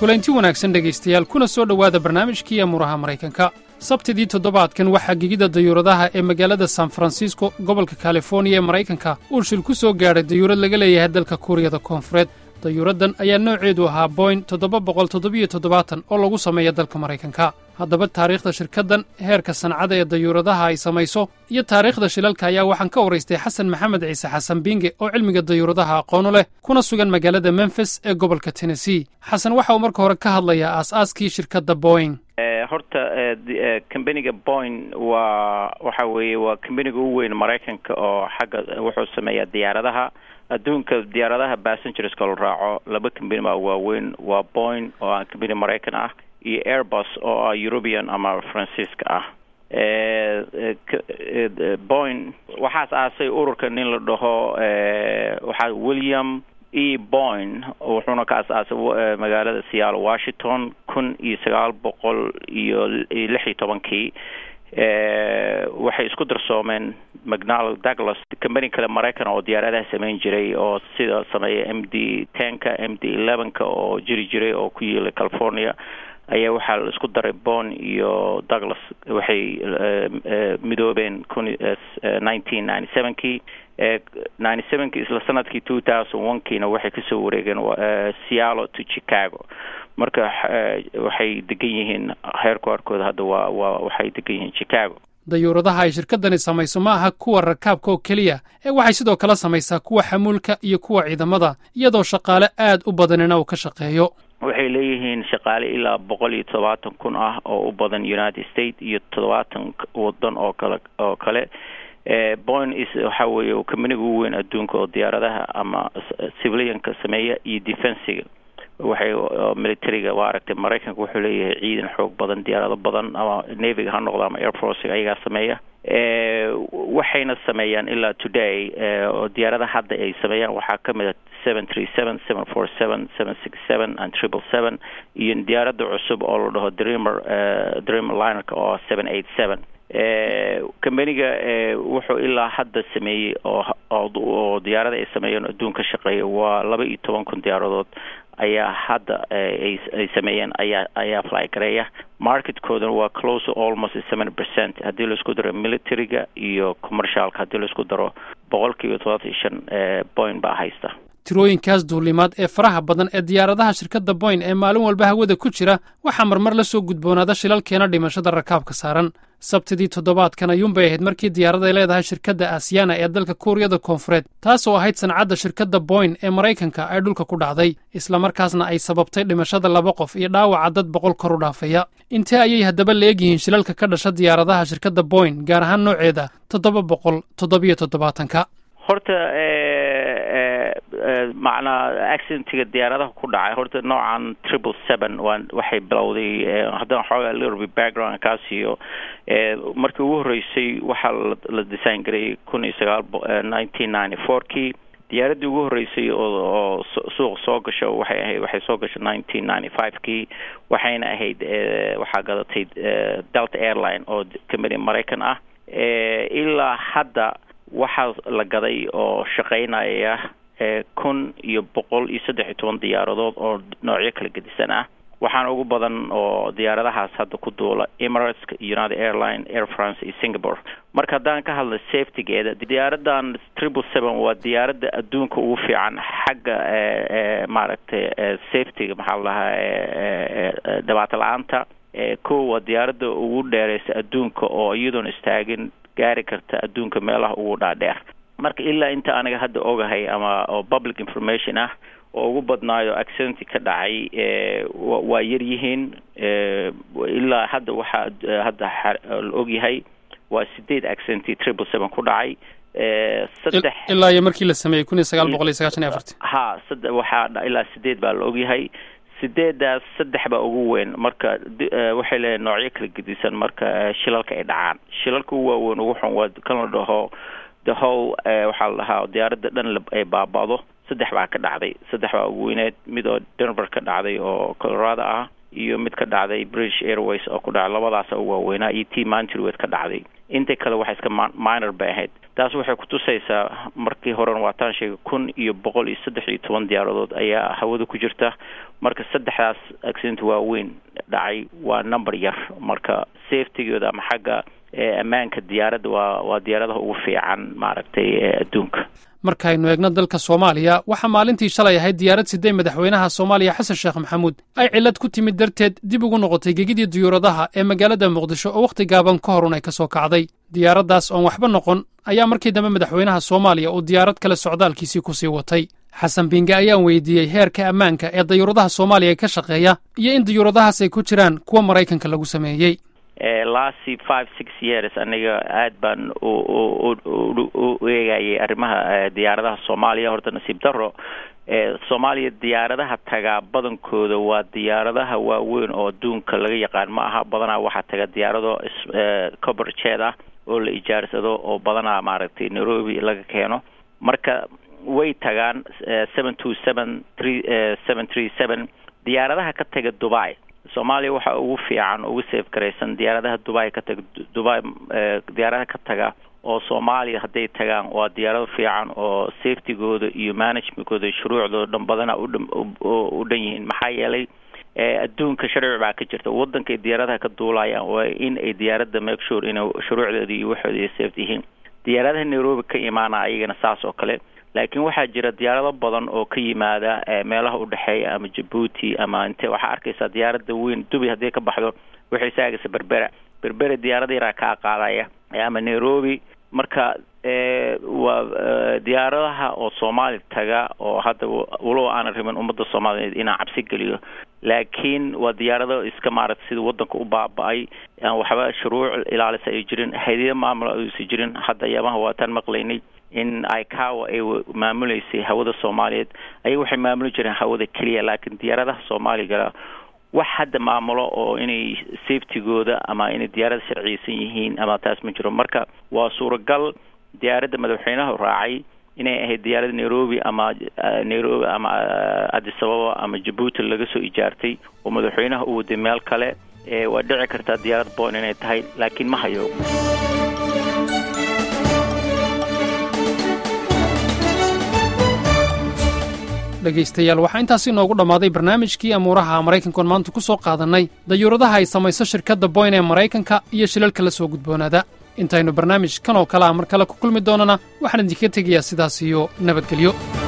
kulanti wanaagsan dhegaystayaal kuna soo dhowaada barnaamijkii amuuraha maraykanka sabtidii toddobaadkan waxaa gegida dayuuradaha ee magaalada san francisco gobolka kaliforniya ee maraykanka uu shil ku soo gaadhay dayuurad laga leeyahay dalka kuuriyada koonfureed dayuuraddan ayaa nooceedu ahaa boyn toddoba boqol toddobiyo toddobaatan oo lagu sameeya dalka maraykanka haddaba taariikhda shirkaddan heerka sancada ee dayuuradaha ay samayso iyo taariikhda shilalka ayaa waxaan ka waraystay xasan maxamed ciise xasan binge oo cilmiga dayuuradaha aqoonu leh kuna sugan magaalada memfis ee gobolka tennessee xasan waxa uu marka hore ka hadlayaa aas-aaskii shirkadda boing horta combaniga boyn waa waxa weeye waa combaniga ugu weyn maraykanka oo xagga wuxuu sameeyaa diyaaradaha adduunka diyaaradaha passengerska la raaco laba combani baa waaweyn waa boyn oo ah combani maraykan ah iyo airbus oo ah european ama faransiiska ah boyn waxaas aasay ururka nin la dhaho waxaa william e boyn wuxuuna ka as-aasay magaalada seattle washington kun iyo sagaal boqol iyo lix iyo tobankii waxay isku darsoomeen mcnal douglas combani kale maraykan oo diyaaradaha samayn jiray oo sida sameeya m d tenka m d elevenka oo jiri jiray oo ku yiilay california ayaa waxaa la isku daray bon iyo douglas waxay midoobeen kun nineteen ninety sevenkii ninety sevenkii isla sanadkii two thousand one kiina waxay kasoo wareegeen seattle to chicago marka waxay degan yihiin heerku arkooda hadda waa waa waxay degan yihiin chicago dayuuradaha ay shirkaddani samayso ma aha kuwa rakaabka oo keliya ee waxay sidoo kale samaysaa kuwa xamuulka iyo kuwa ciidamada iyadoo shaqaale aad u badanina uu ka shaqeeyo waxay leeyihiin shaqaale ilaa boqol iyo toddobaatan kun ah oo u badan united states iyo toddobaatan wadan oo kale oo kale boyn is waxa weeye combaniga ugu weyn adduunka oo diyaaradaha ama civilianka sameeya iyo defensiga waxay militariga waa aragtay maraykanka wuxuu leeyahay ciidan xoog badan diyaarado badan ama navyga ha noqdo ama air forcega ayagaa sameeya waxayna sameeyaan ilaa today oo diyaaradaha hadda ay sameeyaan waxaa kamid a seven three seven seven four seven seven six seven and triple seven iyo diyaaradda cusub oo la dhaho dreamer dreamer linerka oo seven eight seven combaniga wuxuu ilaa hadda sameeyey oo oo diyaarada ay sameeyeen adduun ka shaqeeya waa laba iyo toban kun diyaaradood ayaa hadda ay sameeyeen ayaa ayaa fly gareeya marketkoodana waa close almost seven percent haddii laisku daro militariga iyo commercialka haddii laisku daro boqol kiiba todobaatan iyo shan boyn baa haysta tirooyinkaas duulimaad ee faraha badan ee diyaaradaha shirkadda boyn ee maalin walba hawada ku jira waxaa marmar la soo gudboonaada shilalkeena dhimashada rakaabka saaran sabtidii toddobaadkan ayuunbay ahayd markii diyaarad ay leedahay shirkadda aasiyana ee dalka kuuriyada koonfureed taas oo ahayd sancadda shirkadda boyn ee maraykanka ay dhulka ku dhacday islamarkaasna ay sababtay dhimashada laba qof iyo dhaawaca dad boqol kor u dhaafaya intee ayay haddaba leegyihiin shilalka ka dhasha diyaaradaha shirkadda boyn gaar ahaan nooceeda toddoba boqol toddobiyo toddobaatanka horta macnaa accidentiga diyaaradaha ku dhacay horta noocan triple seven waa waxay bilowday haddana xoogaa lirby background kaasiyo markii ugu horreysay waxaa la design gareeyay kun iyo sagaal nineteen ninety four kii diyaaraddii ugu horreysay oo oo suuq soo gasho waxay ahayd waxay soo gashay nineteen ninety five kii waxayna ahayd waxaa gadatay delta airline oo combany maraykan ah ilaa hadda waxaa la gaday oo shaqaynaya kun iyo boqol iyo saddex iyo toban diyaaradood oo noocyo kala gedisan ah waxaana ugu badan oo diyaaradahaas hadda ku duula emirateska united airline air france iyo singapore marka haddaan ka hadla safetygeeda diyaaradan triple seven waa diyaaradda adduunka ugu fiican xagga maaragtay safetyga maxaa la dhahaa dhibaato la-aanta ko waa diyaaradda ugu dheereysa adduunka oo iyadoon istaagin gaari karta adduunka meelaha ugu dhaadheer marka ilaa inta aniga hadda ogahay ama oo public information ah oo ugu badnaayo accidenti ka dhacay waa yar yihiin ilaa hadda waxaa hadda la ogyahay waa sideed accidenti triple seven ku dhacay saddex ilaa iyo markii la sameeyey kun iyo sagaal boqol iyo sagaashan iyo afarti ha sade waxaa ilaa sideed baa la ogyahay sideedaas saddex baa ugu weyn marka waxay leeyahay noocyo kala gedisan marka shilalka ay dhacaan shilalka ugu waaweyn ugu xun waa kan la dhaho the whole waxaa la dhahaa diyaaradda dhan ay baaba'do saddex baa ka dhacday saddex baa ugu weyneed mid oo denver ka dhacday oo colorado ah iyo mid ka dhacday british airways oo ku dhacay labadaasa ugu waaweynaa iyo t mantrwed ka dhacday inta kale waxay iska minor bay ahayd taas waxay kutusaysaa markii horena waataan sheegay kun iyo boqol iyo saddex iyo toban diyaaradood ayaa hawada ku jirta marka saddexdaas accident waaweyn dhacay waa number yar marka safetygooda ama xagga ammaanka diyaaradda waa waa diyaaradaha ugu fiican maaragtay adduunka markaynu eegno dalka soomaaliya waxaa maalintii shalay ahayd diyaarad sidee madaxweynaha soomaaliya xasan sheekh maxamuud ay cillad ku timid darteed dib ugu noqotay gegidii diyuuradaha ee magaalada muqdisho oo wakhti gaaban ka horun ay ka soo kacday diyaaraddaas oon waxba noqon ayaa markii dambe madaxweynaha soomaaliya uu diyaarad kale socdaalkiisii ku sii watay xasan binge ayaan weydiiyey heerka ammaanka ee dayuuradaha soomaaliya ka shaqeeya iyo in diyuuradahaas ay ku jiraan kuwa maraykanka lagu sameeyey last five six years aniga aad baan u eegayay arrimaha diyaaradaha soomaaliya horta nasiib daro soomaaliya diyaaradaha tagaa badankooda waa diyaaradaha waaweyn oo adduunka laga yaqaan ma aha badanaa waxaa taga diyaarado coberjeed ah oo la ijaarsado oo badanaa maaragtay nairobi laga keeno marka way tagaan seven two seven three seven three seven diyaaradaha ka taga dubai soomaaliya waxaa ugu fiican ugu safe garaysan diyaaradaha dubai ka taga dubai diyaaradaha ka taga oo soomaaliya hadday tagaan waa diyaarado fiican oo safetygooda iyo managementkooda shuruucdooda dhan badana u dhan yihiin maxaa yeelay adduunka sharci baa ka jirta waddankay diyaaradaha ka duulayaan waa in ay diyaaradda make sure inay shuruucdooda iyo waxooda ay safe yihiin diyaaradaha nairobi ka imaana ayagana saas oo kale laakiin waxaa jira diyaarado badan oo ka yimaada meelaha udhexeeya ama jabuuti ama inte waxaa arkaysaa diyaaradda weyn dubi haddii ka baxdo waxay saagaysa berbera berbera diyaarada yaraa kaa qaadaya ama nairobi marka waa diyaaradaha oo soomaali taga oo hadda walow aanan rabin ummadda soomaaliyeed inaan cabsi geliyo laakiin waa diyaarado iska maaragta sida waddanka u baaba-ay aan waxba shuruuc ilaalisa ay jirin haydiya maamul aysa jirin hadda ayaamaha waataan maqlaynay in icawa ay maamuleysay hawada soomaaliyeed ayaga waxay maamuli jireen hawada keliya laakiin diyaaradaha soomaaliga wax hadda maamulo oo inay safetygooda ama inay diyaarada sharciyeysan yihiin ama taas ma jiro marka waa suuragal diyaaradda madaxweynaha raacay inay ahayd diyaarada nairobi ama nairobi ama adisababa ama jabuuti laga soo ijaartay oo madaxweynaha u waday meel kale waa dhici kartaa diyaarad boon inay tahay laakiin ma hayo dhegaystayaal waxaa intaasi inoogu dhammaaday barnaamijkii amuuraha maraykankoon maanta ku soo qaadannay dayuuradaha ay samayso shirkadda boyn ee maraykanka iyo shilalka la soo gudboonaada intaynu barnaamij kan oo kale a mar kale ku kulmi doonana waxaan idinkaga tegayaa sidaas iyo nabadgelyo